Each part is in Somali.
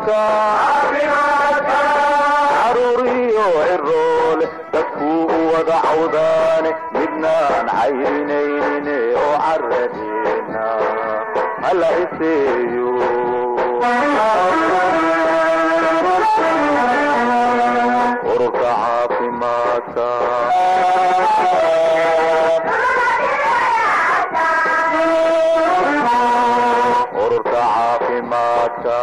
caruuriyo ciroole dadkuu u wada cawdaane midnaan cayrinaynin oo caradeena hala iseeyo ururka caafimaadka ururka caafimaadka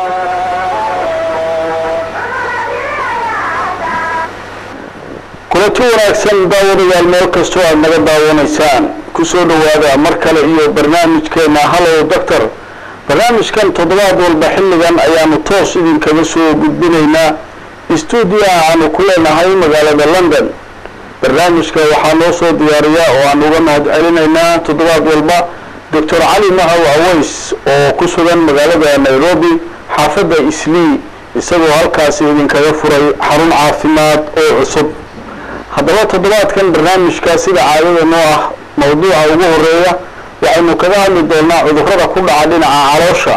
kulanti wanaagsan daawadayaal meel kastoo aad naga daawanaysaan kusoo dhowaada mar kale iyo barnaamijkeena hallow doctor barnaamijkan toddobaad walba xilligan ayaanu toos idinkaga soo gudbinaynaa stuudiyaha aanu ku leenahay magaalada london barnaamijka waxaa noo soo diyaariya oo aan uga mahad celinaynaa toddobaad walba doctor cali mahaw aways oo ku sugan magaalada nairobi xaafadda islii isagoo halkaasi idinkaga furay xarun caafimaad oo cusub haddaba toddobaadkan barnaamijka sida caadada noo ah mawduuca ugu horeeya waxaynu kaga hadli doonaa cudurrada ku dhaca dhinaca caloosha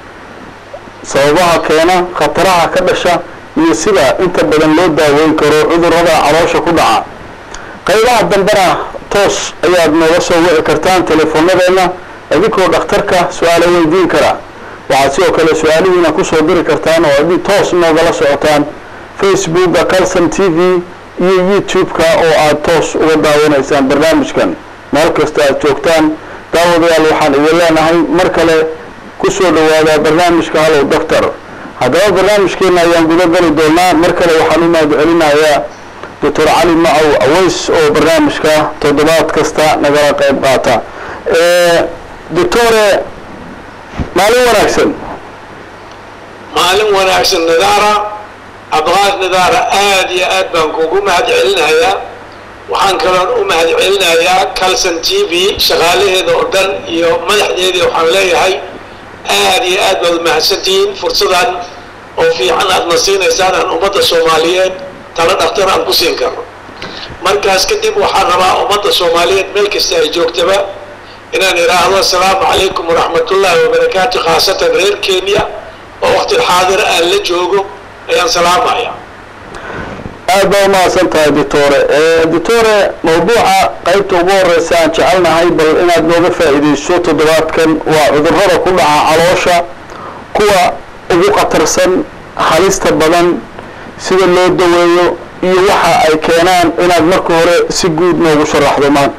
sababaha keena khataraha ka dhasha iyo sida inta badan loo daaweyn karo cudurrada caloosha ku dhaca qaybaha dambena toos ayaad nooga soo wici kartaan teleefoonadeenna idinkoo dhakhtarka su-aalo weydiin kara waxaad sidoo kale su-aalihiina kusoo diri kartaan oo adi toos noogala socotaan facebooka calson t v iyo youtube-ka oo aada toos uga daawanaysaan barnaamijkan meel kasta aad joogtaan daawadayaal waxaan idin leenahay mar kale kusoo dhawaada barnaamijka hallow doctor haddaba barnaamijkeena ayaan guda geli doonaa mar kale waxaan u mahad celinayaa doctor cali macow aways oo barnaamijka toddobaad kasta nagala qayb qaata doctore maalin wanaagsan maalin wanaagsan nidaara cabdiqaadir nidaara aada iyo aad baan kugu mahad celinayaa waxaan kaloon u mahad celinayaa calson t v shaqaalaheeda oo dhan iyo madaxdeedii waxaan leeyahay aada iyo aad baad umahadsantihiin fursadan oo fiican aadna siinaysaan aan ummadda soomaaliyeed tala dhakhtar aan ku siin karno markaas kadib waxaan rabaa ummadda soomaaliyeed meel kasta ay joogtaba inaan idhaahdo assalaamu calaykum waraxmatullaahi wabarakaatu khaasatan reer kenya oo waqti xaadir aan la joogo ayaan salaamaya aad baa umahadsan tahay doctore doctore mawduuca qaybta ugu horeysa aan jecelnahay bal inaad nooga faa'iidayso toddobaadkan waa cudurrada ku dhaca caloosha kuwa ugu khatarsan halista badan sida loo daweeyo iyo waxa ay keenaan inaad marka hore si guud noogu sharaxdo maanta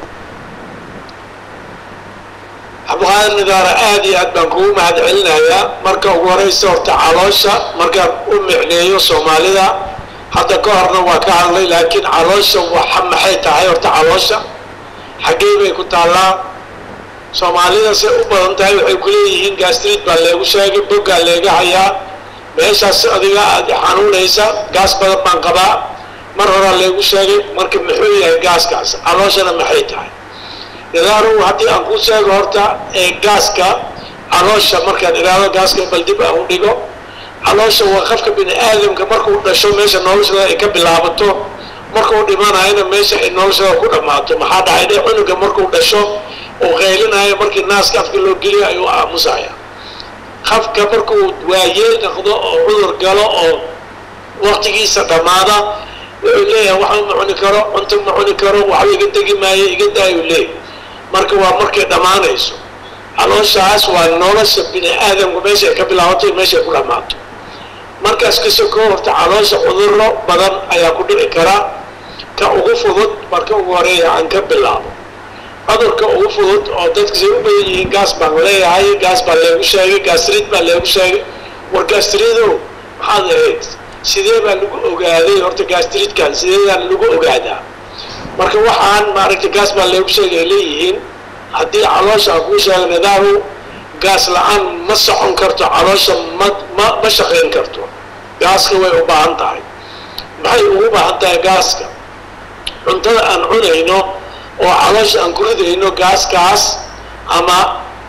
cabdiqaadir nidaara aada iyo aad baan kugu mahad celinayaa marka ugu horeysa horta caloosha markaan u micneeyo soomaalida hadda ka horna waa ka hadlay laakiin caloosha waxa maxay tahay horta caloosha xaggey bay ku taallaa soomaalida say u badan tahay waxay ku leeyihiin gastrid baa leegu sheegay boggaa leega hayaa meeshaas adiga aad xanuunaysa gaas badan baan qabaa mar horaa leegu sheegay marka muxuu yahay gaaskaas calooshana maxay tahay idaaru haddii aan ku sheego horta ee gaaska caloosha markaan idhaahdo gaaska bal dib aan u dhigo caloosha waa qofka bini aadamka markuu dhasho meesha noloshada ay ka bilaabato markuu dhimanayana meesha ay noloshada ku dhammaato maxaa dhacay dhe cunuga markuu dhasho uu qaylinaayo markii naaska afka loo geliyo ayuu aamusaya qofka markuu waayeel noqdo oo cudur galo oo waqtigiisa dhammaada wuxuu leeyahay waxba ma cuni karo cunto ma cuni karo waxba iga degi maayo iga daayuu leeyahy marka waa markay dhammaanayso calooshaas waa nolosha bini aadamku meeshay ka bilaabato meeshay ku dhammaato markaas kasoo horta caloosha cuduro badan ayaa ku dhici kara ka ugu fudud marka ugu horeeya aan ka bilaabo cudurka ugu fudud oo dadka say u badan yihiin gaas baan leeyahay gaas baa leegu sheegay gaasrid baa leegu sheegay war gaasrido maxaad ahayd sidee baa lagu ogaaday horta gaastridkan sideedaan lagu ogaadaa marka waxaan maaragtay gaas baa leegu sheegay ay leeyihiin haddii caloosha aan kuu sheega nidaamu gaas la-aan ma socon karto caloosha ma ma ma shaqayn karto gaaska way u baahan tahay maxay ugu baahan tahay gaaska cuntada aan cunayno oo caloosha aan ku ridayno gaaskaas ama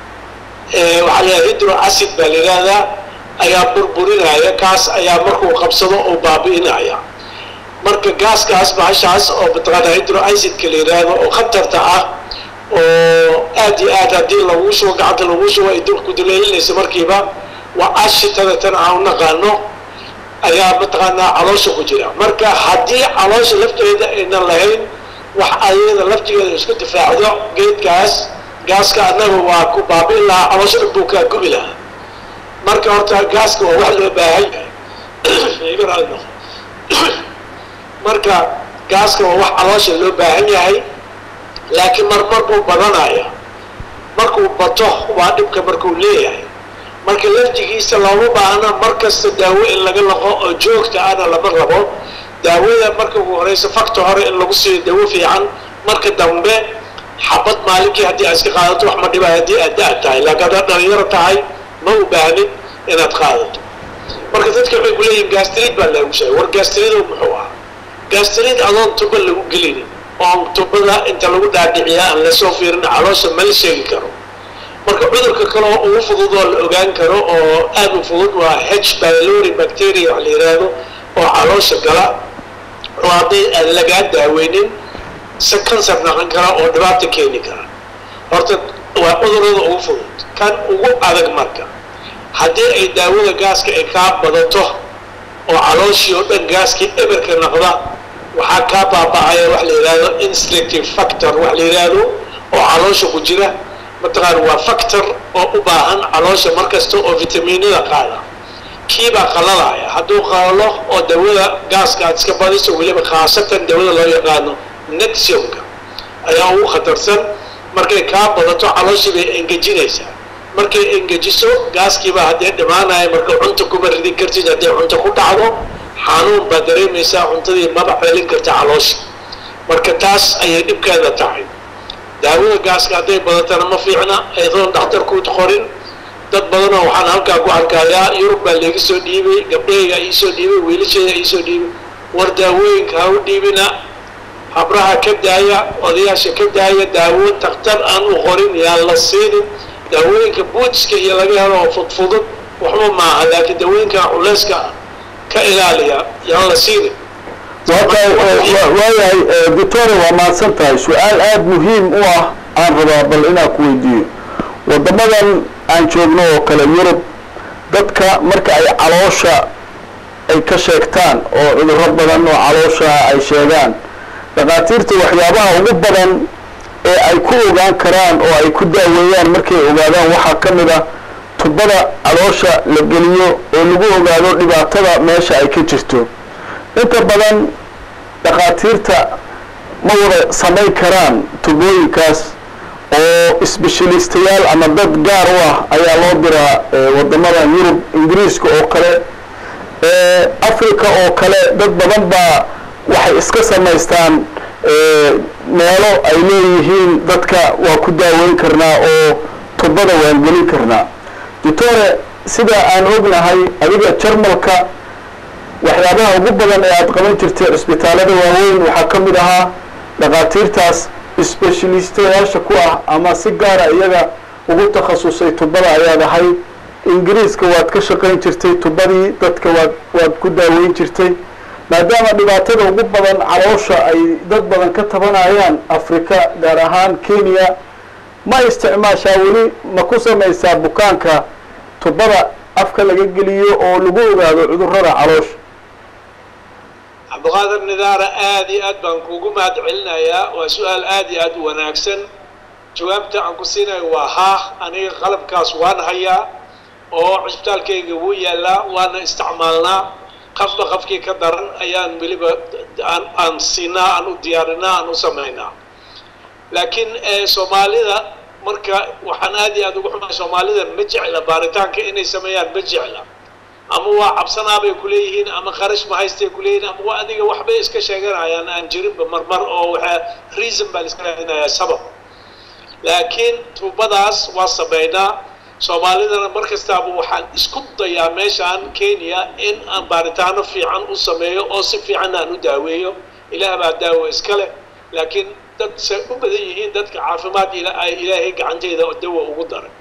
waxaa la hydro acid baa la yidhahdaa ayaa burburinaya kaas ayaa markuu qabsado oo baabi'inaya marka gaaskaas bahashaas oo mataqaana hydro acidka la yidhaahdo oo khatarta ah oo aad iyo aad haddii lagu shubo gacanta lagu shubo ay dulku duleelinaysa markiiba waa ashitada tan aan u naqaano ayaa mataqaanaa caloosha ku jira marka haddii caloosha lafteeda aynan lahayn wax ayada laftigeeda isku difaacdo geedkaas gaaska annaga waa ku baabi'in lahaa caloosha dhan buu kaa gubi lahaa marka horta gaaska waa wax loo baahan yahay iga raali noqo marka gaaska waa wax caloosha loo baahan yahay laakiin marmar buu badanaya markuu bato waa dhibka markuu leeyahay marka laftigiisa looma baahna mar kasta daawo in laga laqo oo joogta ana lama rabo daawada marka ugu horeysa fakta hore in lagu siiyo dawo fiican marka dambe xabad maalinkii haddii aad iska qaadato wax ma dhibay haddii aad da- tahay laakiin haddaad dhalinyaro tahay ma u baahnid inaad qaadato marka dadka waxay ku leeyihin gastrid baa lagu sheegay war gastrido muxuu ah gastrid adoon tuba lagu gelinin oon tubada inta lagu dhaadhiciya aan lasoo fiirin caloosha ma la sheegi karo marka cudurka kale oo ugu fudud oo la ogaan karo oo aad u fudud waa h pylori bacteria wax la yidhaahdo oo caloosha gala oo hadday aan lagaa daaweynin se kansar naqan kara oo dhibaata keeni kara horta waa cudurada ugu fudud kan ugu adag marka haddii ay daawada gaaska ay kaa badato oo calooshii oo dhan gaaskii eberka naqda waxaa kaa baaba'aya wax la yidhaahdo instinctive factor wax la yidhaahdo oo caloosha ku jira mataqaan waa factor oo u baahan caloosha mar kasta oo vitamiinada qaada kiibaa qalalaya hadduu qalalo oo dawada gaaska aad iska badiso weliba khaasatan dawada loo yaqaano nexiumka ayaa ugu khatarsan markay kaa badato calooshii bay engejinaysaa markay engejiso gaaskiibaa haddee dhimaanaya marka cunta kuma ridin kartid hadday cunto ku dhacdo xanuun baad dareemaysaa cuntadii maba celin karta caloosha marka taas ayay dhibkeeda tahay daawada gaaska hadday badatana ma fiicna aydoon dhakhtarkuud qorin dad badanoo waxaan halkaa ku arkayaa yurub baa leega soo dhiibay gabdhahayga iisoo dhiibay wiilasheeda iisoo dhiibay war daawooyinka ha u dhiibina habraha ka daaya odayaasha ka daaya daawo takhtar aan u qorin yaan la siinin daawooyinka buudska iyo laga helo oo fudfudud waxba maaha laakiin daawooyinka culeyska ka ilaaliya yaan la siinin waayahay doctore waa mahadsan tahay su-aal aada muhiim u ah aan rabaa bal inaan ku weydiiyo wadamadan aan joogno oo kale yurub dadka marka ay caloosha ay ka sheegtaan oo cudurro badan oo caloosha ay sheegaan dhakhaatiirta waxyaabaha ugu badan ee ay ku ogaan karaan oo ay ku daaweeyaan markay ogaadaan waxaa ka mid ah tubada caloosha la geliyo oo lagu ogaado dhibaatada meesha ay ka jirto inta badan dhakhaatiirta ma wada samayn karaan tubooyinkaas oo sbeshalistayaal ama dad gaar u ah ayaa loo diraa wadamada yurub ingiriiska oo kale africa oo kale dad badan baa waxay iska samaystaan meelo ay leeyihiin dadka waa ku daaweyn karnaa oo tubada waan gelin karnaa doctore sida aan ognahay adiga jarmalka waxyaabaha ugu badan ee aada qaban jirtay cisbitaalada waaweyn waxaa ka mid ahaa dhakhaatiirtaas sbeshalistayaasha ku ah ama si gaara iyaga ugu takhasusay tubada ayaad ahayd ingiriiska waad ka shaqayn jirtay tubadii dadka waad waad ku daaweyn jirtay maadaama dhibaatada ugu badan caloosha ay dad badan ka tabanayaan afrika gaar ahaan kenya ma isticmaashaa weli ma ku samaysaa bukaanka tubada afka laga geliyo oo lagu ogaado cudurrada caloosha cabdiqaadir nidaara aada iyo aad baan kuugu mahad celinayaa waa su-aal aada iyo aad u wanaagsan jawaabta aan ku siinayo waa haa aniga qalabkaas waan hayaa oo cisbitaalkayga wuu yaallaa waana isticmaalnaa qafba qafkii ka daran ayaan weliba aan aan siinaa aan u diyaarinaa aan u samaynaa laakiin soomaalida marka waxaan aad iyo aad ugu xumahay soomaalida ma jecla baaritaanka inay sameeyaan ma jecla ama waa cabsanaabay kuleeyihiin ama kharash ma haystay kuleeyihiin ama waa adiga waxbay iska sheeganayaan aan jirinba marmar oo waxaa reason baa la iska raadinayaa sabab laakiin tuubadaas waa sameynaa soomaalidana mar kastaaba waxaan isku dayaa meeshaan kenya in aan baaritaano fiican u sameeyo oo si fiican aan u daaweeyo ilaah baa daawo iska leh laakiin dad say u badan yihiin dadka caafimaad ay ilaahay gacanteeda dawa ugu daray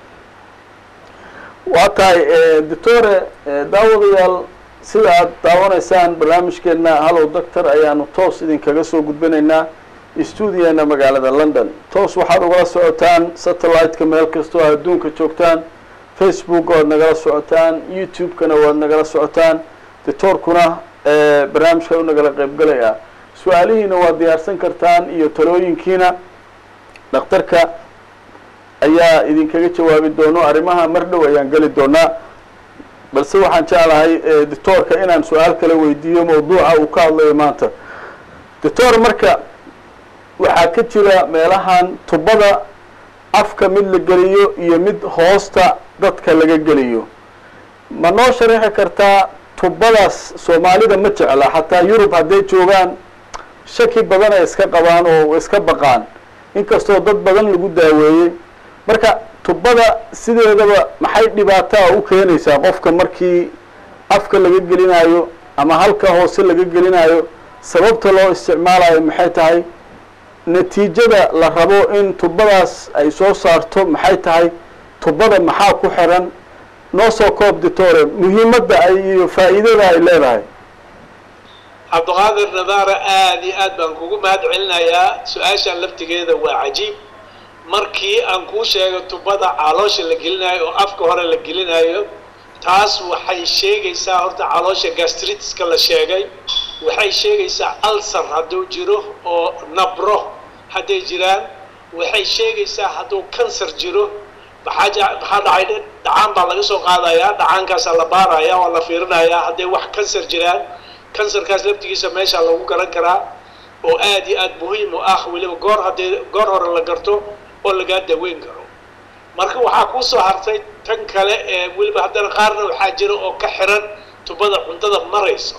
waa tahay doctore daawadayaal sida aad daawanaysaan barnaamijkeena hallow doctor ayaanu toos idinkaga soo gudbinaynaa stuudiyeena magaalada london toos waxaad ugala socotaan satellite-ka meel kastoo adduunka joogtaan facebook waad nagala socotaan youtube-kana waad nagala socotaan dictoorkuna barnaamijka u nagala qeybgalaya su-aalihiina waad diyaarsan kartaan iyo talooyinkiina dhakhtarka ayaa idinkaga jawaabi doono arrimaha mar dhow ayaan geli doonaa balse waxaan jeclahay dictoorka inaan su-aal kala weydiiyo mawduuca uu ka hadlayo maanta dictor marka waxaa ka jira meelahan tubada afka mid la geliyo iyo mid hoosta dadka laga geliyo ma noo sharaxi kartaa tubadaas soomaalida ma jecla xataa yurub hadday joogaan shaki badan ay iska qabaan oo iska baqaan inkastoo dad badan lagu daaweeyey marka tubada sideedaba maxay dhibaataa u keenaysaa qofka markii afka laga gelinayo ama halka hoose laga gelinayo sababta loo isticmaalayo maxay tahay natiijada la rabo in tubadaas ay soo saarto maxay tahay tubada maxaa ku xiran noo soo koob ditore muhiimadda ay iyo faa'iidada ay leedahay cabdiqaadir nadaara aada iyo aad baan kugu mahad celinayaa su-aashan laftigeeda waa cajiib markii aan kuu sheego tubada caloosha la gelinayo oo afka hore la gelinayo taas waxay sheegaysaa horta caloosha gastritiska la sheegay waxay sheegaysaa alsar hadduu jiro oo nabro hadday jiraan waxay sheegaysaa hadduu kansar jiro maxaa maxaa dhacay dhacaan baa laga soo qaadayaa dhacaankaasaa la baaraya waa la fiirinayaa hadday wax kansar jiraan kansarkaas laftigiisa meeshaa lagu garan karaa oo aad iyo aad muhiim u ah weliba goor haddii goor hore la garto oo lagaa daweyn karo marka waxaa kuu soo hartay tan kale ee weliba haddana qaarna waxaa jira oo ka xiran tubada cuntada maraysa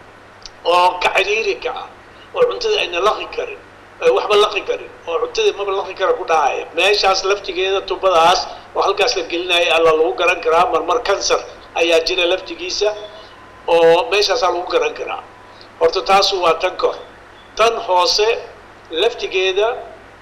oo ka ciriirika ah oo cuntada ayna laqi karin waxba laqi karin oo cuntadii maba laqi kara ku dhahaya meeshaas laftigeeda tubadaas oo halkaas la gelinaya alla lagu garan karaa marmar kansar ayaa jira laftigiisa oo meeshaasaa lagu garan karaa horta taasu waa tan kor tan hoose laftigeeda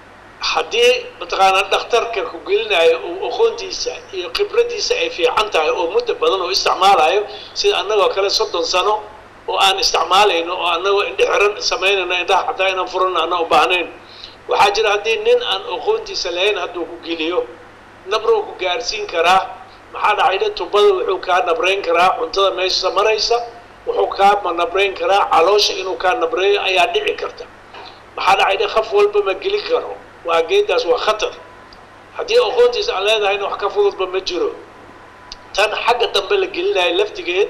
haddii mataqaanaa dhakhtarka ku gelinayo uu aqoontiisa iyo khibradiisa ay fiican tahay oo muddo badan oo isticmaalayo sida annagoo kale soddon sano oo aan isticmaalayno oo annagoo indhexiran samaynayno indhaha xataa inaan furano ana u baahnayn waxaa jira haddii nin aan aqoontiisa lahayn hadduu ku geliyo nabruu ku gaarsiin karaa maxaa dhacay dhe tubada wuxuu kaa nabrayn karaa cuntada meesha maraysa wuxuu kaa nabrayn karaa caloosha inuu kaa nabreeyo ayaa dhici karta maxaa dhacay dhe qaf walba ma geli karo waa geedaas waa khatar haddii aqoontiisa aan leedahayna wax ka fududba ma jiro tan xagga dambe la gelinayo laftigeed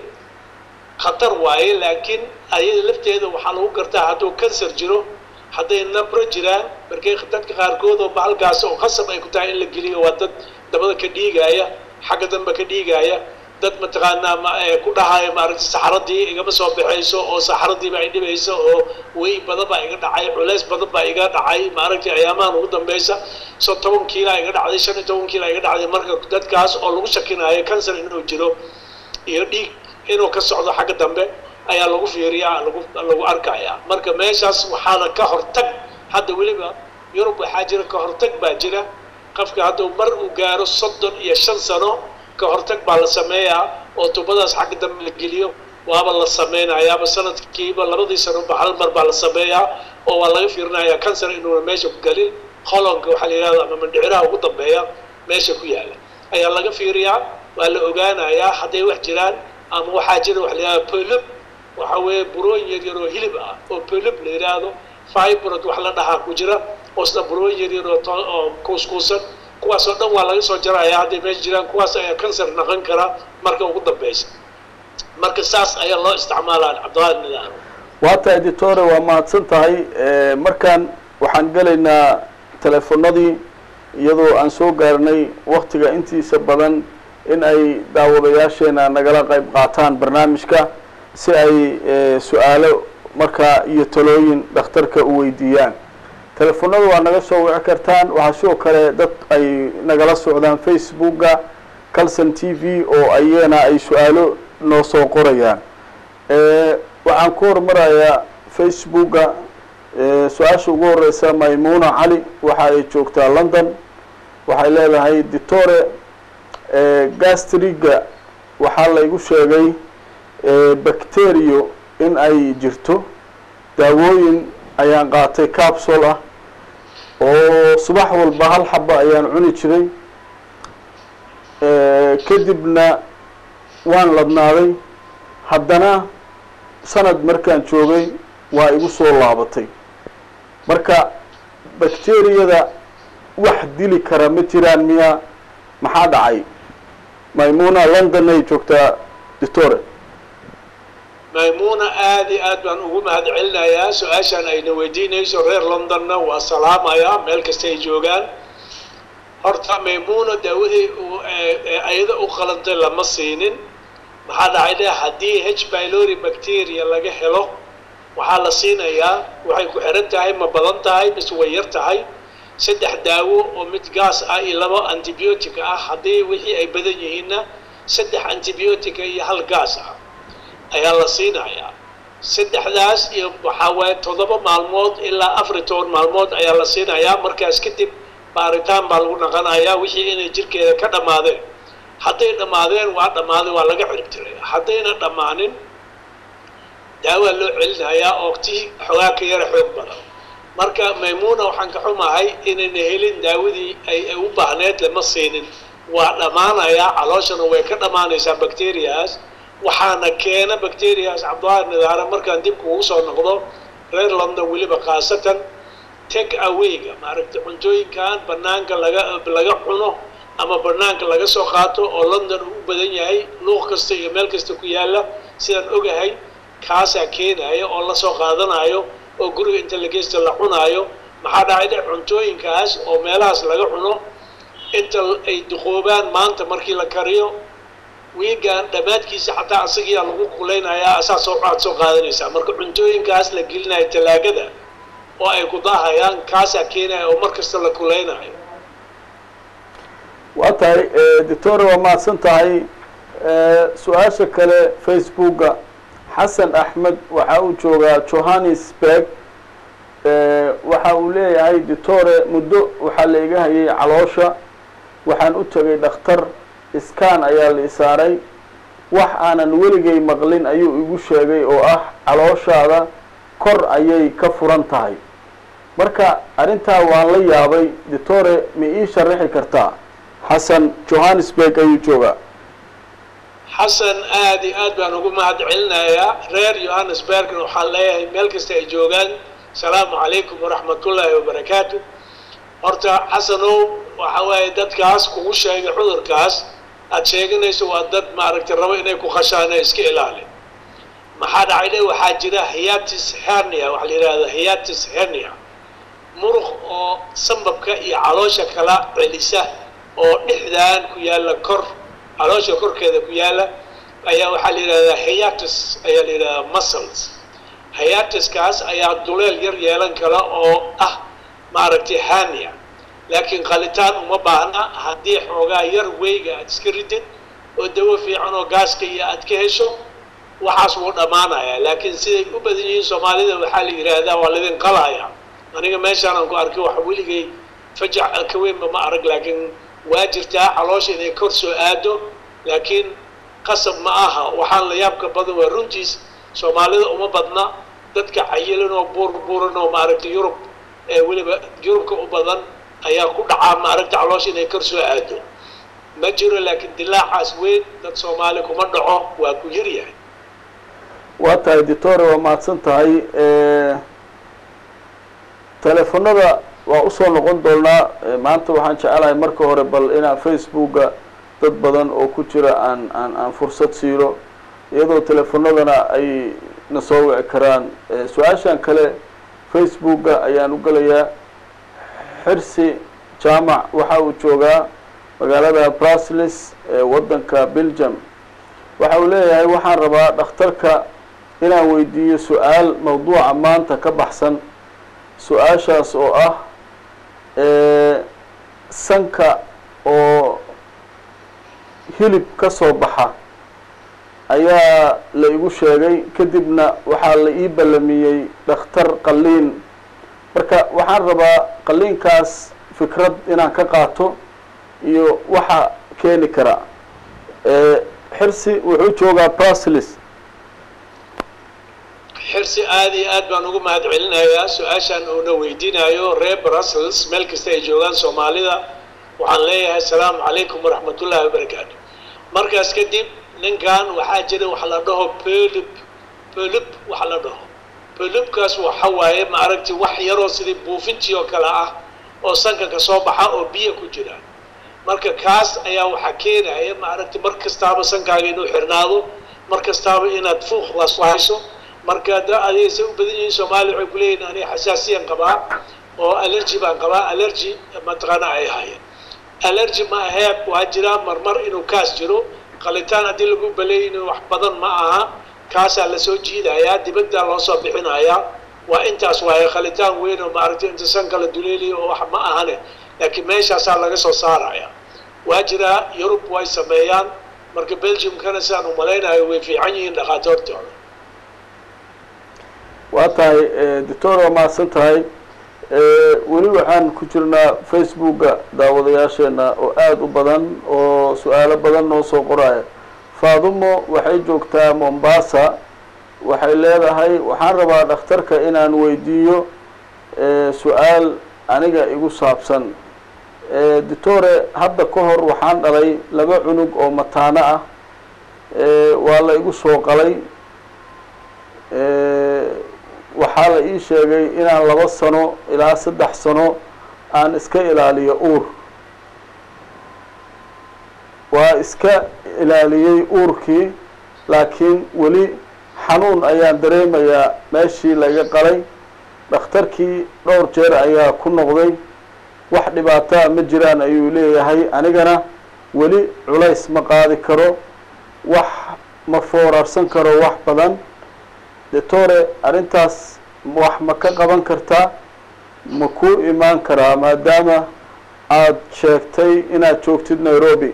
khatar waaye laakiin ayada lafteeda waxaa lagu gartaa hadduu kansar jiro hadday nabro jiraan markay dadka qaarkood oo bahalkaas oo qasab ay ku tahay in la geliyo waa dad dabada ka dhiigaya xagga dambe ka dhiigaya dad mataqaanaa ku dhahaya maaragta saxaradii igama soo baxayso oo saxaradiiba ay dhibayso oo wey badan baa iga dhacay culeys badan baa iga dhacay maaragtay ayaamahan ugu dambeysa so toban kiila iga dhacday shan iyo toban kiila iga dhacday marka dadkaas oo lagu shakinayo kansar inuu jiro iyo dhiig inuu ka socdo xagga dambe ayaa lagu fiiriyaa lagu lagu arkaya marka meeshaas waxaana ka hortag hadda weliba yurub waxaa jira ka hortag baa jira qofka hadduu mar uu gaaro soddon iyo shan sano ka hortag baa la sameeyaa oo tubadaas xagga dambe la geliyo waaba la sameynayaaba sanadkiiba labadii sanoba hal mar baa la sameeyaa oo waa laga fiirinayaa kansar inuuna meesha ku gelin holonka waxaa la yidhahda ama mandhiciraha ugu dambeeya meesha ku yaala ayaa laga fiiriyaa waa la ogaanayaa hadday wax jiraan ama waxaa jira waxa la yidhahda polub waxa weeye burooyin yar yar oo hilib ah oo polub la yidhaahdo fibrod wax la dhahaa ku jira oo isna burooyin yar yar oo oo kuuskuusan kuwaas oo dhan waa laga soo jaraya hadday meesha jiraan kuwaas ayaa kansar naqon kara marka ugu dambeysa marka saas ayaa loo isticmaalaa cabdiqaadir nidaam waa tahay ditore waa mahadsan tahay markaan waxaan gelaynaa teleefonadii iyadoo aan soo gaarnay waktiga intiisa badan in ay daawadayaasheena nagala qayb qaataan barnaamijka si ay su-aalo markaa iyo talooyin dhakhtarka u weydiiyaan teleefonada waa naga soo wici kartaan waxaa sidoo kale dad ay nagala socdaan facebooka calson t v oo ayana ay su-aalo noo soo qorayaan waxaan ku hormarayaa facebooka su-aasha ugu horeysa maymuna cali waxa ay joogtaa london waxay leedahay ditore gastriga waxaa laygu sheegay bacterio in ay jirto daawooyin ayaan qaatay capsule ah oo subax walba hal xaba ayaan cuni jiray kadibna waan ladnaaday haddana sanad markaan joogay waa igu soo laabatay marka bakteriyada wax dili kara ma jiraan miya maxaa dhacay maymuna london ay joogtaa doctore maymuuna aad iyo aad baan ugu mahad celinayaa su-aashaan ayna weydiinayso reer londonna waa salaamayaa meel kasta ay joogaan horta maymuuna daawadii ayada u qalantay lama siinin maxaa dhacay dhe haddii h bylori bacteria laga helo waxaa la siinayaa waxay ku xiran tahay ma badan tahay mise way yar tahay saddex daawo oo mid gaas ah iyo laba antibiotic ah haddii wixii ay badan yihiinna saddex antibiotica iyo hal gaas ah ayaa la siinayaa saddexdaas iyo waxaa waaye toddoba maalmood ilaa afar iyo toban maalmood ayaa la siinayaa markaas kadib baaritaan baa lagu naqanayaa wixii inay jirkeeda ka dhammaadeen hadday dhammaadeen waa dhammaaday waa laga ciribtiray haddayna dhammaanin daawaa loo celinayaa oo tii xoogaa ka yara xoog badan marka maymuuna waxaan ka xumahay inayna helin daawadii ay ay u baahneed lama siinin waa dhammaanayaa calooshana way ka dhammaanaysaa bacteriaas waxaana keena bacteriaas cabdillahi nidaare markaan dib kugu soo noqdo reer london weliba khaasatan take awayga maaragtay cuntooyinkan banaanka laga laga cuno ama banaanka laga soo qaato oo london uu u badan yahay luuq kasta iyo meel kasta ku yaalla sidaan ogahay kaasaa keenaya oo lasoo qaadanayo oo guriga inta la geysta la cunaayo maxaa dhacay dhe cuntooyinkaas oo meelahaas laga cuno inta ay duqoobaan maanta markii la kariyo wiigan dhammaadkiisa xataa asagiyaa lagu kulaynayaa asaa soo aad soo qaadanaysaa marka cuntooyinkaas la gelinayo talaagada oo ay ku daahayaan kaasaa keenaya oo mar kasta la kulaynayo waa tahay doctore waa mahadsan tahay su-aasha kale facebooka xasan axmed waxa uu joogaa johannesburg waxa uu leeyahay doctore muddo waxaa la iga hayay caloosha waxaan u tegay dhakhtar iskaan ayaa la isaaray wax aanan weligay maqlin ayuu igu sheegay oo ah calooshaada kor ayay ka furan tahay marka arrintaa waan la yaabay doctore ma ii sharaxi kartaa xasan johannesburg ayuu joogaa xasan aad iyo aad baan ugu mahad celinayaa reer johannesburgna waxaan leeyahay meel kasta ay joogaan asalaamu calaykum waraxmatullaahi wabarakaatu horta xasanow waxa waaye dadkaas kugu sheegay cudurkaas aad sheeganayso waa dad maaragtay rabo inay ku khashaan ee iska ilaali maxaa dhacay dhe waxaa jira hiatis hernia waxaa la yidhahda hiatis hernia muruq oo sambabka iyo caloosha kala celisa oo dhexdaan ku yaalla kor caloosha korkeeda ku yaalla ayaa waxaa la yidhahdaa hiatus ayaa la yidhahdaa muscles hiatuskaas ayaa duleel yar yeelan kala oo ah maaragtay hania laakiin qalitaan uma baahna haddii xoogaa yar weyga aad iska ridid oo dawo fiican oo gaaska iyo aad ka hesho waxaas wuu dhammaanayaa laakiin siday u badan yihiin soomaalida waxaa la yidhaahdaa waa laydin qalaya aniga meeshaanaan ku arkay wax weligay fajac ka weynba ma arag laakiin waa jirtaa caloosha inay kor soo aado laakiin qasab ma aha waxaan la yaabka badan waa runtiis soomaalida uma badna dadka cayilan oo buur buuran oo maaragtay yurub ee weliba yurubka u badan ayaa ku dhacaa maaragta caloosha inay kor soo aado ma jiro laakiin dilaacaas weyn dad soomaali kuma dhaco waa ku yar yahay waa tahay doctore waa mahadsan tahay teleefonada waa usoo noqon doonaa maanta waxaan jecelahay marka hore bal inaan facebooka dad badan oo ku jira aan aan aan fursad siino iyadoo teleefonadana ay na soo wici karaan su-aashan kale facebooka ayaan u gelayaa xirsi jaamac waxa uu joogaa magaalada brusles ee waddanka belgium waxa uu leeyahay waxaan rabaa dhakhtarka inaan weydiiyo su-aal mawduuca maanta ka baxsan su-aashaas oo ah sanka oo hilib ka soo baxa ayaa la igu sheegay kadibna waxaa la ii ballamiyey dhakhtar qalliin marka waxaan rabaa qalliinkaas fikrad inaan ka qaato iyo waxa keeni kara xirsi wuxuu joogaa brusles xirsi aad iyo aad baan ugu mahad celinayaa su-aashaan uuna weydiinayo reer brussels meel kasta ay joogaan soomaalida waxaan leeyahay asalaamu calaykum waraxmatullaahi wabarakaatu markaas kadib ninkan waxaa jira wax la dhaho pelib pelib wax la dhaho pelibkaas waxa waaye maaragti wax yaroo sidii buufintii oo kale ah oo sanka ka soo baxa oo biyo ku jira marka kaas ayaa waxaa keenaya maaragti mar kastaaba sankaaga inuu xirnaado mar kastaaba inaad fuuqdaas hayso marka da adeegsa u badan yihiin soomaaliya waxay kuleeyihin aniga xasaasiyan qabaa oo allergy baan qabaa allergy mataqaana ay hayeen allergy ma ahee waa jiraa marmar inuu kaas jiro qalitaan haddii lagu baleeyina wax badan ma aha kaasaa lasoo jiidayaa dibaddaa loo soo bixinayaa waa intaas waaye qalitaan weyn oo maaragtay inta san kala duleeliya oo wax ma ahane laakiin meeshaasaa laga soo saaraya waa jiraa yurub way sameeyaan marka belgiumkana sidaan umalaynayo way fiican yihiin dhakhaatoortooda waa tahay doctor waa mahadsan tahay weli waxaan ku jirnaa facebooka daawadayaasheena oo aada u badan oo su-aalo badan noo soo qoraya faadumo waxay joogtaa mombasa waxay leedahay waxaan rabaa dhakhtarka inaan weydiiyo su-aal aniga igu saabsan doctore hadda ka hor waxaan dhalay laba cunug oo mataano ah waa la igu soo qalay waxaa la ii sheegay inaan laba sano ilaa saddex sano aan iska ilaaliyo uur waa iska ilaaliyey uurkii laakiin weli xanuun ayaan dareemayaa meeshii laga qalay dhakhtarkii dhowr jeer ayaa ku noqday wax dhibaataa ma jiraan ayuu leeyahay anigana weli culays ma qaadi karo wax ma foorarsan karo wax badan doctore arrintaas wax ma ka qaban kartaa ma ku imaan karaa maadaama aada sheegtay inaad joogtid nairobi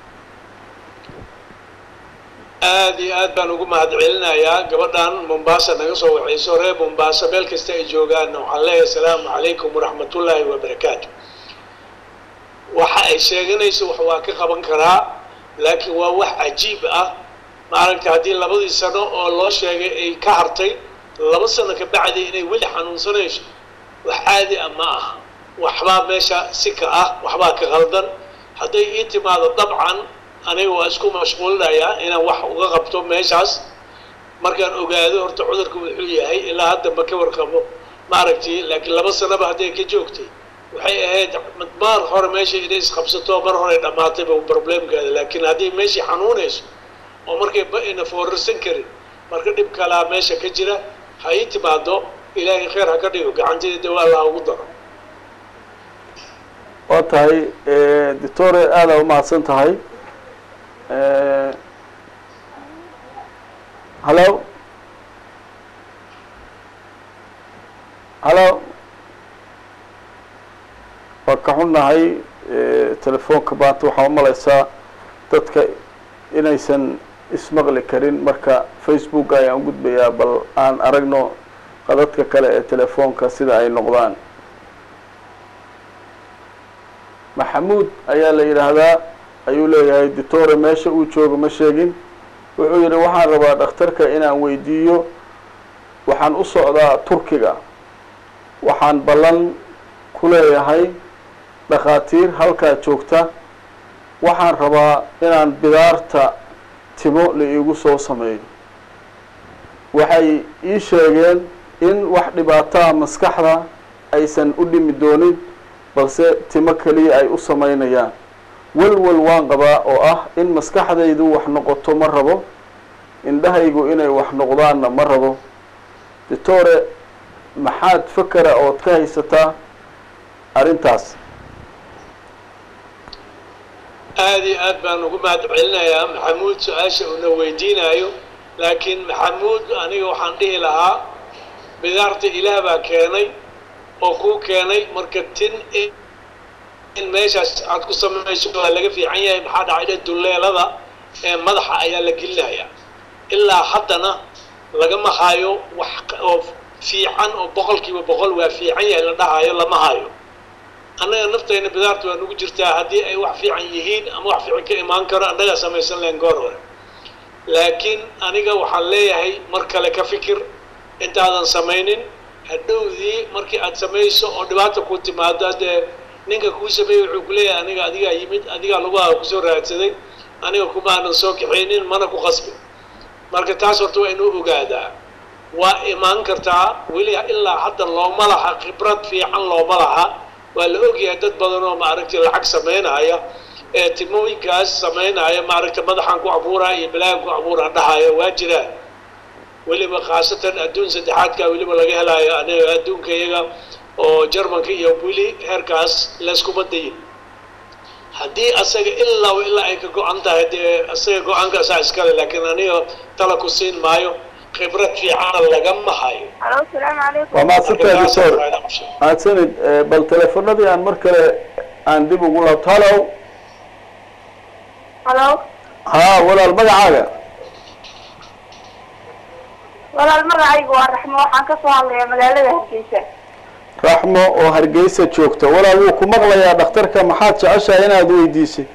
aada iyo aad baan ugu mahad celinayaa gabadhan mombasa naga soo waxayso reer mombasa meel kasta ay joogaanna waxaan leeyahay asalaamu calaykum waraxmatullaahi wabarakaatu waxa ay sheeganayso wax waa ka qaban karaa laakiin waa wax cajiib ah maaragta haddii labadii sano oo loo sheegay ay ka hartay laba sano ka bacdi inay weli xanuunsanayso wax caadi ah ma aha waxbaa meesha si ka ah waxbaa ka qaldan hadday ii timaado dabcan aniga waa isku mashquulinayaa inaan wax uga qabto meeshaas markaan ogaado horta cudurku wuxuu yahay ilaa hadda ma ka warqabo maaragtay laakiin laba sanaba hadday ka joogtay waxay ahayd maar hore meesha inay isqabsato mar hore dhammaatayba problemkeeda laakiin haddii meeshii xanuunayso oo markay ba ina foorarsan karin marka dhib kalaa meesha ka jira ha ii timaado ilaahay khayr ha ka dhigo gacanteeda dawaa laha ugu daro waa tahay doctore aada umahadsan tahay hallo hallo waa ka xunnahay telefoonka maanta waxaa umalaysaa dadka inaysan ismaqli karin marka facebook ayaan gudbayaa bal aan aragno qadadka kale ee telefoonka sida ay noqdaan maxamuud ayaa la yidhaahdaa ayuu leeyahay doctore meesha uu joogo ma sheegin wuxuu yidhi waxaan rabaa dhakhtarka inaan weydiiyo waxaan u socdaa turkiga waxaan ballan ku leeyahay dhakhaatiir halkaa joogta waxaan rabaa inaan bidaarta timo la iigu soo sameeyo waxay ii sheegeen in wax dhibaataa maskaxda aysan u dhimi doonin balse timo keliya ay u samaynayaan walwal waan qabaa oo ah in maskaxdaydu wax noqoto ma rabo indhahaygu inay wax noqdaanna ma rabo doctore maxaad fakera ood ka haysataa arrintaas aada iyo aad baan ugu mahad celinayaa maxamuud su-aasha uuna weydiinayo laakiin maxamuud aniga waxaan dhihi lahaa bidaarta ilaah baa keenay oo kuu keenay marka tin in meeshaas aad ku samayso waa laga fiican yahay maxaa dhacay duleelada ee madaxa ayaa la gelinayaa ilaa haddana lagama hayo wax oo fiican oo boqolkiiba boqol waa fiican yahay la dhahayo lama hayo annaga naftayna bidaarta waa nugu jirtaa haddii ay wax fiican yihiin ama wax fiican ka imaan karo annagaa samaysan lahayn goor hore laakiin aniga waxaan leeyahay mar kale ka fikir intaadan samaynin hadhowdii markii aad samayso oo dhibaata ku timaado haddee ninka kuu sameeyey wuxuu ku leeyahay aniga adigaa yimid adigaa laguhaa kusoo raadsaday aniga kuma aanan soo kaxaynin mana ku qasbin marka taas horta waa inuu ogaadaa waa imaan kartaa weli ilaa hadda looma laha khibrad fiican looma laha waa la ogyahay dad badan oo maaragtay lacag samaynaya ee timooyinkaas samaynaya maaragtay madaxan ku abuuraa iyo balaagan ku abuuraa dhahaya waa jiraan weliba khaasatan adduun saddexaadka weliba laga helayo aniga adduunka iyaga oo jarmanka iyo weli heerkaas layskuma dayin haddii asaga ilaa ilaa ay ka go-an tahay dee asaga go-aankaasaa iskale laakiin aniga tala ku siin maayo khibrad fiicana lagama hayo alo asalaamu calaykum waa mahadsantahay doctor mahadsanid Eh, bal teleefonadii aan mar kale aan dib ugu laabto hallow halo ha walaal magacaaga walaal magacaygu waa raxmo waxaan ka soo hadlayaa magaalada hargeysa raxmo oo hargeysa joogta walaal wuu ku maqlayaa dhakhtarka maxaad jeceshahay inaad weydiisay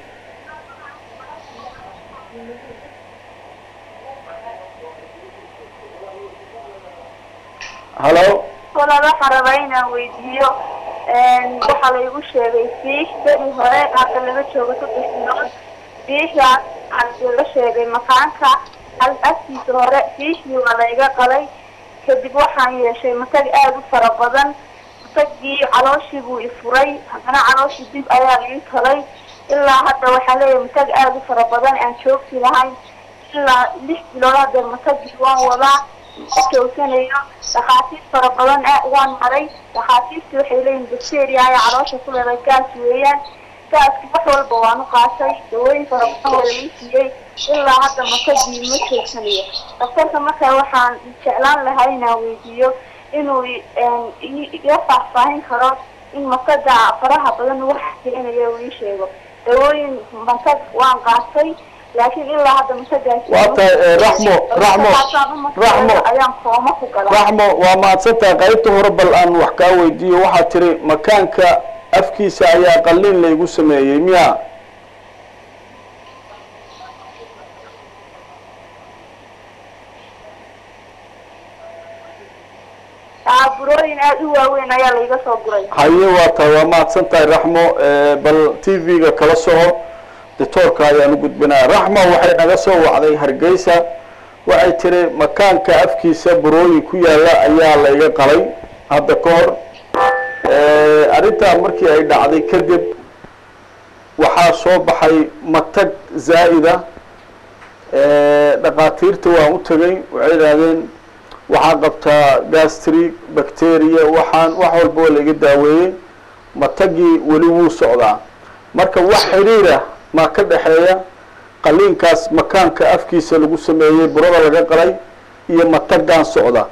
hallo walaal waxaan rabaa inaan weydiiyo waxaa laygu sheegay fiish beri hore hadda laga joogo saddex bilood fiishaas aan la sheegay makaanka hal afkiisa hore fiishii waa layga qalay kadib waxaan yeeshay matag aada u fara badan matagii calooshii buu ifuray haddana calooshii dib ayaa ii talay ilaa hadda waxaa leeyahay matag aada u fara badan aan joogsi lahayn ilaa lix bilood hadda matagii waan wadaa ma joogsanayo dhakhaatiir fara badan ah waan maray dhakhaatiirtii waxay leeyihin bacteria ayaa caloosha ku leedahay gaas weeyaan gaaski wax walba waan u qaatay dawooyin fara badan waa laii siiyey ilaa hadda matagii ma joogsanayo daktarka markaa waxaan jeclaan lahaa inaan weydiiyo inuu i- iga faahfaahin karo in mataga faraha badan wax keenayo uu ii sheego dawooyin matag waan qaatay laakiin ilaa hadda matagaas Waa tahay, eh, Raxmo, Raxmo, Raxmo. ayaan kooma ku galaa raxmo waa mahadsantahay qaybta hore bal aan wax kaa weydiiyo waxaad tiri makaanka afkiisa ayaa qalliin laygu sameeyey miya burooyin aada u waaweyn ayaa laiga soo guray haye waa tahay waa mahadsan tahay raxmo Eh, bal t v-ga kala soco doctoorka ayaan u gudbinaya raxmo waxay naga soo wacday hargeysa waxay tiri makaanka afkiisa burooyin ku yaala ayaa layga qalay hadda ka hor Eh, arrintaa markii ay dhacday kadib waxaa soo baxay matag zaa'ida Eh, dhakhaatiirta waan u tegay waxay idhaahdeen waxaa qabtaa gastri bacteria waxaan wax walba waa laiga daaweeyey matagii weli wuu socdaa marka wax xiriira maa ka dhexeeya qaliinkaas makaanka afkiisa lagu sameeyey burada laga qalay iyo matagaan socda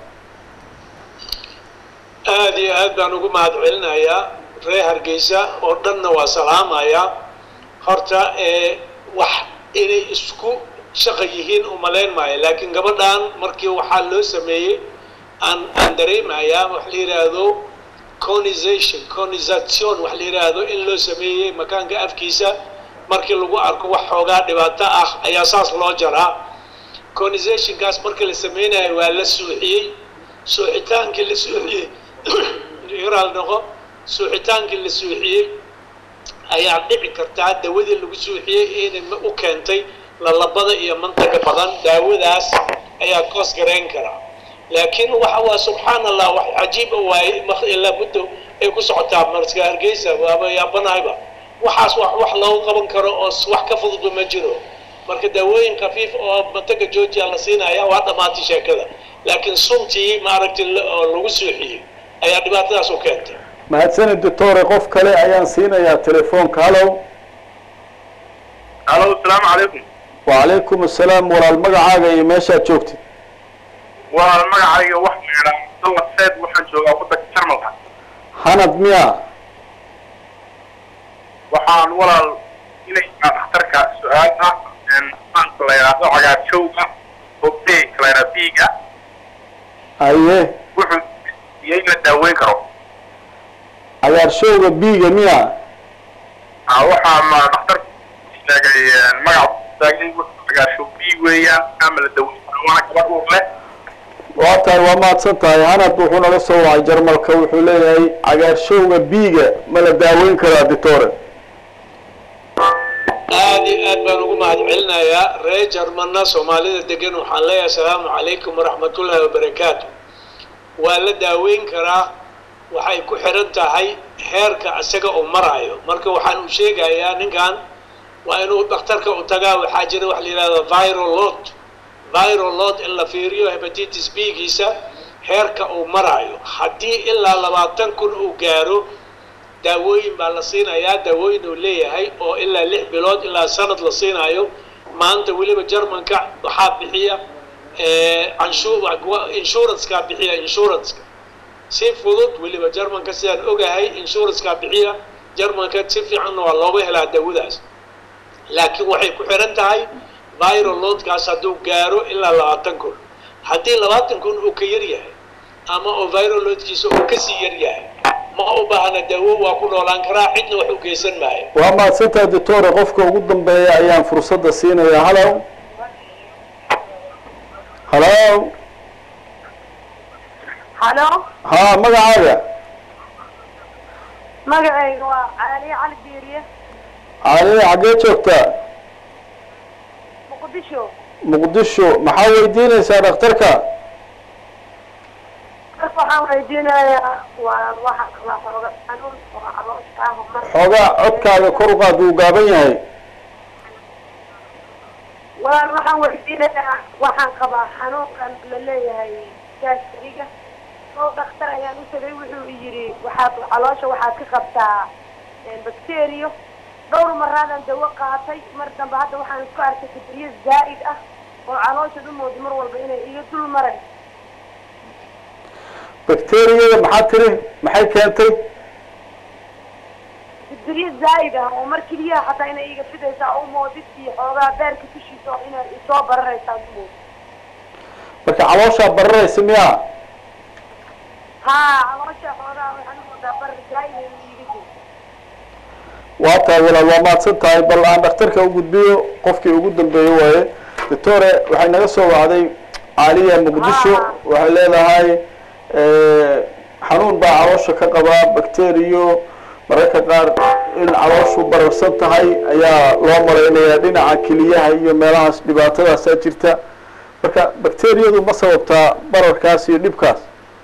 aad iyo aad baan ugu mahad celinayaa reer hargeysa oo dhanna waa salaamayaa horta ee wax inay isku shaqa yihiin umalayn maayo laakiin gabadhan markii waxaa loo sameeyey aan aan dareemayaa wax la yidhaahdo conization conization wax la yidhaahdo in loo sameeyey makaanka afkiisa markii lagu arko wax xoogaa dhibaato ah ayaa saas loo jaraa conizationkaas markii la sameynayo waa la suuxiyey suuxitaankii la suuxiyey iraal noqo suuxitaankii la suuxiyey ayaa dhici kartaa dawadii lagu suuxiyey inay ma- u keentay lalabada iyo mantaga badan daawadaas ayaa koos garayn karaa laakiin waxa waa subxaan allah wax cajiib ah waaye mak- ilaa muddo ay ku socotaa marska hargeysa waaba yaabanahayba waxaas wax wax loogu qaban karo oo s- wax ka fududba ma jiro marka daawooyin khafiif oo mantaga georgia la siinaya waa dhammaatay sheekada laakiin suntii maaragtay la- oo lagu suuxiyey ayaa dhibaatadaas u keentay mahadsanid doctore qof kale ayaan siinayaa telefoonka hallow alo asalaamu calaykum wacalaykum assalaam walaal magacaaga iyo meeshaad joogtid waa magacayga wax meedha abdalla seed waxaan joogaa waddanka jarmalka hanad miya waxaan walaal inaysaa dhakhtarka su-aal ah maanka la yidhaahdo cagaarjowga oo beegka la yidhahdo biiga haye wuxuu iyo in la daaweyn karo cagaarshowga biiga miya Ah, waxaa ma dhakhtarku sheegay magac sheegay wuxuu cagaarshow biig weeyaan ama la daweyn karo waana gabadh uur leh waa tahay waa mahadsan tahay hanad wuxuu naga soo wacay jarmalka wuxuu leeyahay cagaarshowga biiga ma la daaweyn karaa doctore aad iyo aad baan ugu mahadcelinayaa reer jarmanna soomaalida degan waxaan leeyahay asalaamu calaykum waraxmatullaahi wabarakaatu waa la daaweyn karaa waxay ku xiran tahay heerka isaga uu maraayo marka waxaan u sheegayaa ninkan waa inuu dhakhtarka u tagaa waxaa jira wax la yidhahda viral load viral load in la fiiriyo hepatitis b giisa heerka uu maraayo haddii ilaa labaatan kun uu gaaro daawooyin baa la siinayaa daawooyin uu leeyahay oo ilaa lix bilood ilaa sanad la siinaayo maanta weliba jarmanka waxaa bixiya insurancekaa bixiya insuranceka si fudud weliba jarmanka sidaan ogahay insurancekaa bixiya jarmanka si fiicanna waa looga helaa daawadaas laakiin waxay ku xiran tahay viral loadkaas hadduu gaaro ilaa labaatan kun haddii labaatan kun uu ka yar yahay ama oo viral loadkiisa uu kasii yar yahay ma u baahna daawo waa ku noolaan karaa cidna wax u geysan maayo waa mahadsantahay doctore qofka ugu dambeeya ayaan fursadda siinayaa halow halow halo ha magacaaga magacayga waa caaliye cali biiriye cali xaggee joogtaa muqdisho muqdisho maxaa weydiinaysaa dhakhtarka marka waxaan weydiinayaa waa waxa waa xooga xanuun oo caloosha ah oo mar xoogaa codkaaga kor u qaad wuu gaaban yahay walaal waxaan weydiinayaa waxaan qabaa xanuunkan la leeyahay gaasriga oo dhakhtar ayaan u tagay wuxuu i yidhi waxaad caloosha waxaad ka qabtaa bacterio dhowr maraadan dawo qaatay mar dambe hadda waxaan isku arkay fibriye zaa'id ah oo caloosha dhumooda mar walba inay iga dul maray bakteriyada maxaa tiri maxay keentay fibriye zaa'id ah oo mar keliyaha xataa inay iga fidaysaa u moodid iyo xoogaa beerka dushiisa oo inay isoo bararaysaa dumood marka calooshaa bararaysa miyaa haa caloosha xoogaa waxaan u moodaa barar zaa'id ay iga jirto waa tahay walaal waa mahadsan tahay bal aan dhakhtarka u gudbiyo qofkii ugu dambeeyey waaye doctore waxay naga soo wacday caaliya muqdisho waxay leedahay xanuun baa caloosha ka qabaa bacteriyo mararka qaar in calooshu bararsan tahay ayaa loo malaynayaa dhinaca keliyaha iyo meelahaas dhibaatadaasaa jirta marka bacteriyadu ma sababtaa bararkaas iyo dhibkaas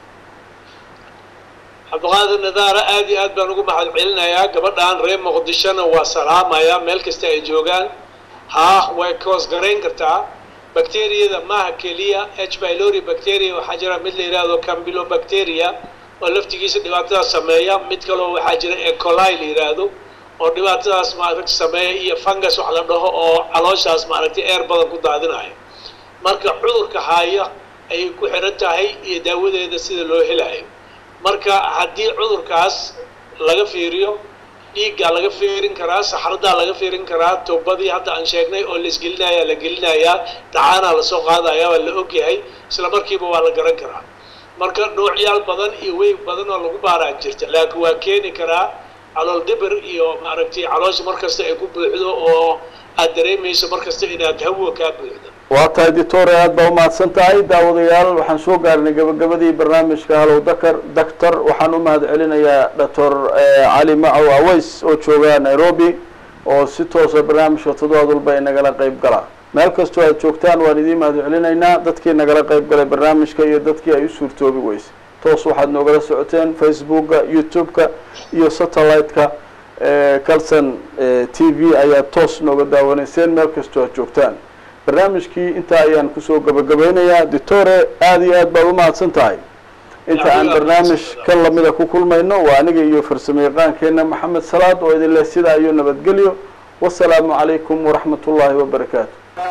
cabdiqaadir nadaara aad iyo aad baan ugu mahadcelinayaa gabadhan reer muqdishona waa salaamaya meel kasta ay joogaan haa way koos garayn kartaa bacteriyada maaha keliya h pylori bacteria waxaa jira mid la yidhaahdo campylobacteria oo laftigiisa dhibaatadaas sameeya mid kaloo waxaa jira ecolai la yidhaahdo oo dhibaatadaas maaragta sameeya iyo fungus wax la dhaho oo calooshaas maaragtay eer badan ku daadinayo marka cudurka haya ayay ku xiran tahay iyo daawadeeda sida loo helayo marka haddii cudurkaas laga fiiriyo dhiiggaa laga fiirin karaa saxradaa laga fiirin karaa tubadii hadda aan sheegnay oo la isgelinaya la gelinayaa dacaanaa lasoo qaadaya waa la ogyahay isla markiiba waa la garan karaa marka noocyaal badan iyo weyg badan oo lagu baaraa jirta laakiin waa keeni karaa calool dibir iyo maaragtay caloosha markasta ay ku buuxdo oo aad dareemayso markasta inaad hawo kaa buuxdo waa tahay doctore aad baa umahadsan tahay daawadayaal waxaan soo gaarnay gabagabadii barnaamijka halow dakar doctor waxaan u mahad celinayaa doctor cali macow aways oo jooga nairobi oo si toosa barnaamijka toddobaad walba ay nagala qayb galaa meel kastoo aad joogtaan waan idiin mahad celinaynaa dadkii nagala qayb galay barnaamijka iyo dadkii ay u suurtoobi weysay toos waxaad noogala socoteen facebooka youtube-ka iyo satellite-ka calson t v ayaad toos nooga daawanayseen meel kastoo aad joogtaan barnaamijkii intaa ayaan kusoo gabagabeynayaa doctore aada iyo aad baad umahadsan tahay inta aan barnaamij ka lamida ku kulmayno waa aniga iyo farsamo yaqaankeena maxamed salaad oo idin leh sidaa iyo nabadgelyo wasalaamu calaykum waraxmat ullaahi wabarakaatu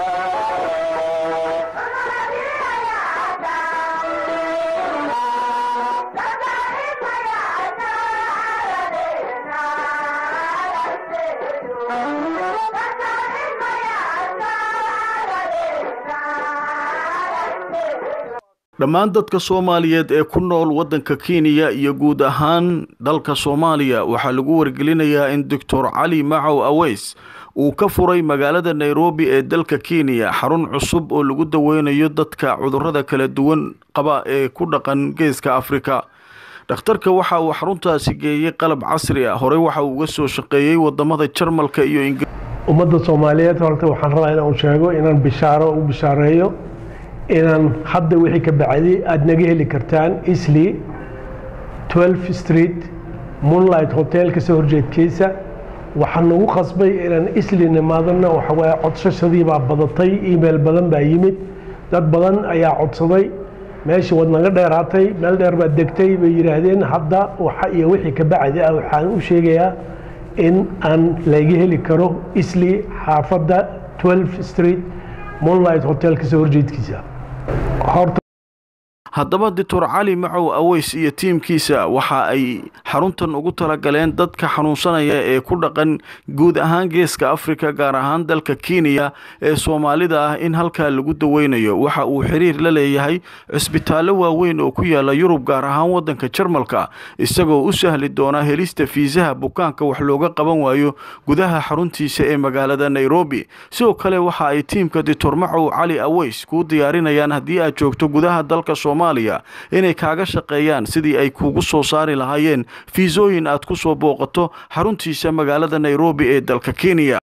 dhammaan dadka soomaaliyeed ee ku nool waddanka kenya iyo guud ahaan dalka soomaaliya waxaa lagu wargelinayaa in doctor cali macow aweys uu ka furay magaalada nairobi ee dalka kenya xarun cusub oo lagu daweynayo dadka cudurrada kala duwan qaba ee ku dhaqan geeska afrika dhakhtarka waxa uu xaruntaasi geeyey qalab casri ah horey waxa uu uga soo shaqeeyey wadamada jarmalka iyo ingiriiska ummadda soomaaliyeed horta waxaan rabaa inaan u sheego inaan bishaaro u bishaareeyo inaan hadda wixii ka bacdi aada naga heli kartaan isli 12 street moonlight hotel kasoo horjeedkiisa waxaan nagu qasbay inaan isli nimaadana waxawaaye codsashadii baa badatay email badan baa yimid dad badan ayaa codsaday meeshii waad naga dheeraatay meel dheer baad degtay bay yidhaahdeen hadda waxa iyo wixii ka bacdi ah waxaan u sheegayaa in aan laga heli karo isli xaafadda 12 street moonlight hotel kasoo horjeedkiisa horta haddaba doctor cali macow aweys iyo tiimkiisa waxa ay xaruntan ugu talagaleen dadka xanuunsanaya ee ku dhaqan guud ahaan geeska afrika gaar ahaan dalka kenya ee soomaalida ah in halkaa lagu daweynayo waxa uu xiriir la leeyahay cisbitaallo waaweyn oo ku yaala yurub gaar ahaan wadanka jarmalka isagoo u sahli doona helista fiisaha bukaanka wax looga qaban waayo gudaha xaruntiisa ee magaalada nairobi sidoo kale waxa ay tiimka doctor macow cali aweys kuu diyaarinayaan haddii aad joogto gudaha dalka soomaaliya inay kaaga shaqeeyaan sidii ay kuugu soo saari lahaayeen fiisooyin aad ku soo booqato xaruntiisa magaalada nairobi ee dalka kenya